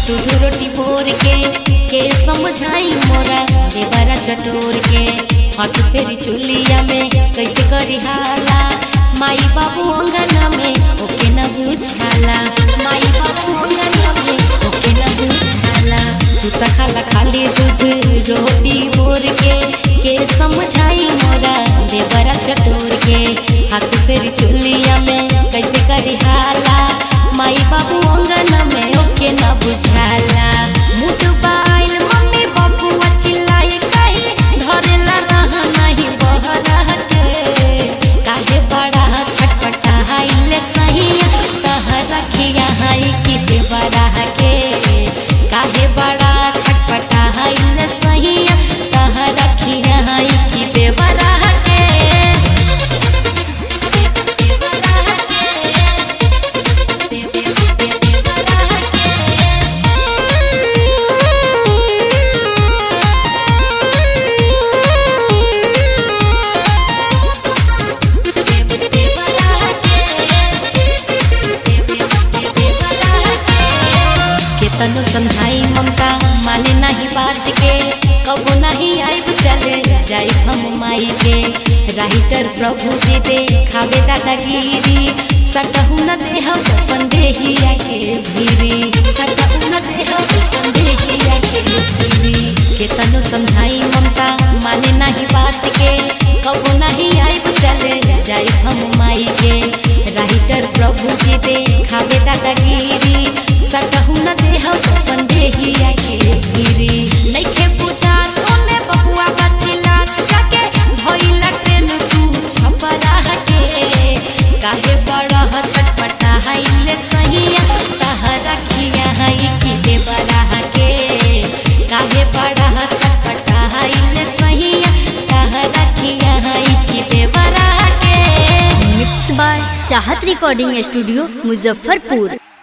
दूध रोटी भोर के के समझाई मोरा देवरा चटोर के हाथ फेरी चुलिया में कैसे करी हाला माई बाबू अंगना में ओके न बुझाला माई बाबू अंगना में ओके न बुझाला तू त खाला खाली दूध रोटी भोर के के समझाई मोरा देवरा चटोर के हाथ फेरी चुलिया में कैसे करी हाला माई बाबू अंगना में ओके न बुझाला मुठ बाइल मम्मी बाबू चिल्लाए कहीं धरेला रहा नहीं बहरा के काहे बड़ा छटपटा हाइले सही कह रखिया हाई कि देवरा के काहे बड़ा छटपटा हाइले सही कह रखिया हाई कि देवरा के केतनो समझाई ममता माने नहीं बात के कबो नहीं आइब चले जाई हम माई के राइटर प्रभु जी दे खावे दादागिरी सटहु न देह अपन देहिया के भीरी सटहु न देह अपन देहिया के भीरी केतनो समझाई ममता माने नहीं बात के कबो नहीं आइब चले जाई हम माई के राइटर प्रभु जी दे खावे दादागिरी सटहु न देह अपन देहिया के भीरी नइखे पूजा तोने बबुआ बचिला जाके भइला ट्रेन तू छपरा के काहे बड़ा छटपटा हाइले सहिया कह रखिया हाई कि देवरा के काहे बड़ा छटपटा हाइले सहिया कह रखिया हाई कि देवरा के mix by Chahat recording studio Muzaffarpur